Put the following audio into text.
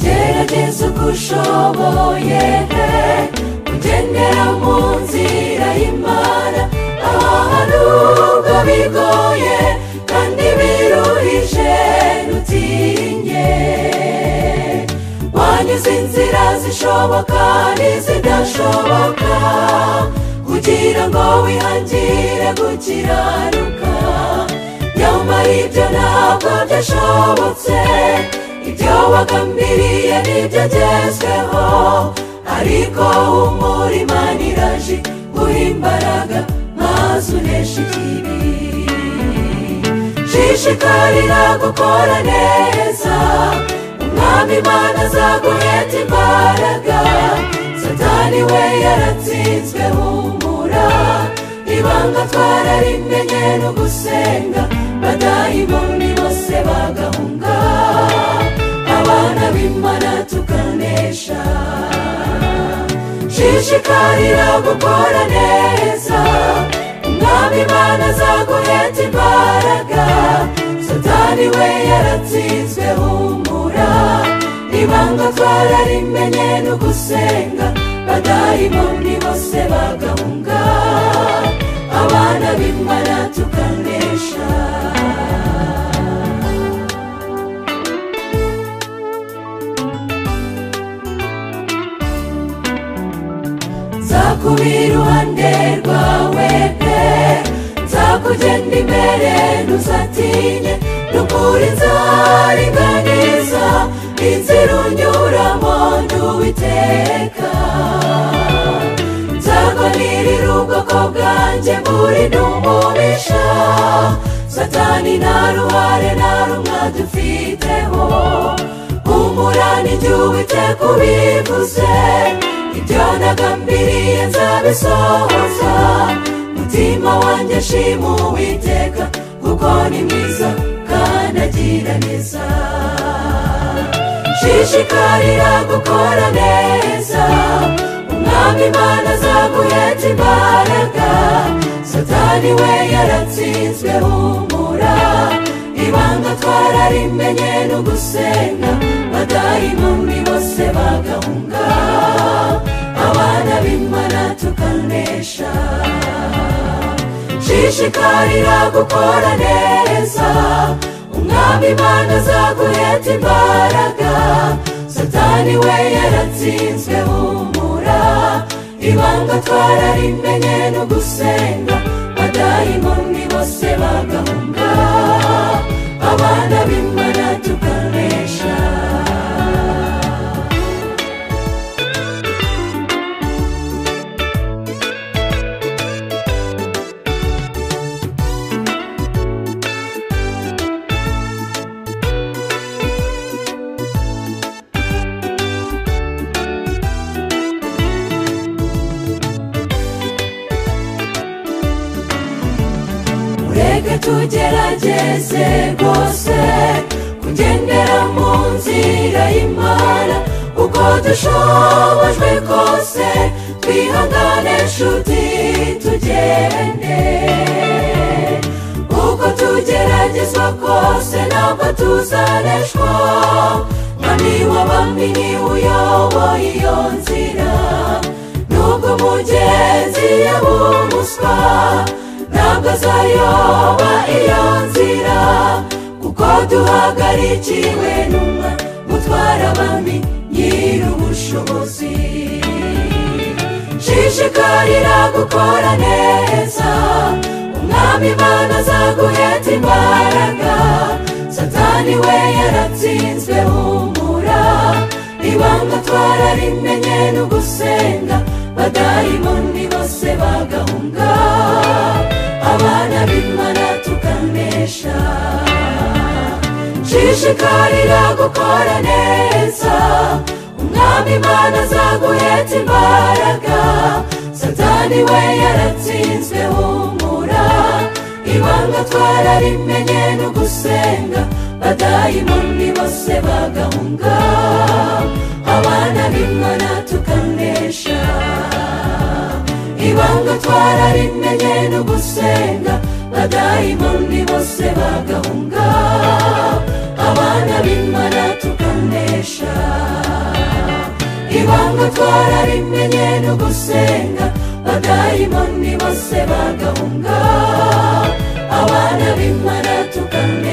kugeza ubwo ushoboye kugendera mu nzira y'imana aha nubwo bigoye kandi biruhije rutinye wanyuze inzira zishoboka n'izidashoboka kugira ngo wihangire gukiranuka nyamara ibyo ntabwo byashobotse ibyo wagambiriye nibyo agezweho ariko humura imana iraje guha imbaraga maze unesha ikibi shishikarira gukora neza umwami imana azaguheta imbaraga satani we yaratsinzwe humura ibanga twararimenya no gusenga badayimoni bose bagahunga abana b'imana tukanesha shishikarira gukora neza umwami imana azaguheta imbaraga satani we yaratsinzwe humura ibanga twararimenya no gusenga badayimoni bose bagahunga abana b'imana tukanesha nzakuba iruhande rwawe pe nzakugenda imbere ntuzatinye ruguru nzaringaniza inzira unyuramo ntuwiteka nzaganirira ubwoko bwanjye muri n'umubisha satani nta ruhare nta rumwe dufiteho humurana igihe uwiteka ubivuze ibyo nagambiriye nzabisohoza mutima wanjye shima uwiteka kuko ni mwiza kandi agira neza shishikarira gukora neza umwami imana azaguheta imbaraga satani we yaratsinzwe humura ibanga twararimenya no gusenga badayimoni bose bagahunga abana b'imana tukanesha shishikarira gukora neza umwami imana azaguheta imbaraga satani we yaratsinzwe humura ibanga twararimenya no gusenga badayimoni bose bagahunga abana b'imana tukanesha mureke tugerageze rwose kugendera mu nzira y'imana uko dushobojwe kose twihangane nshuti tugende uko tugeragezwa kose ntabwo tuzaneshwa mwami w'abami ni uyoboye iyo nzira nubwo mugenzi yabumuswa ntabwo azayoba iyo nzira kuko duhagarikiwe n'umwa mutwara abami nyir'ubushobozi shishikarira gukora neza umwami imana azaguheta imbaraga satani we yaratsinzwe humura ibanga twararimenya no gusenga badayimoni bose bagahunga abana b'imana tukanesha shishikarira gukora neza umwami imana azaguheta imbaraga satani we yaratsinzwe humura ibanga twararimenya no gusenga badayimoni bose bagahunga abana b'imana tukanesha ibanga twararimenya no gusenga badayimoni bose bagahunga abana b'imana tukanesha ntabwo twarabimenye no gusenga badayimoni bose bagahunga abana b'imana tukamenye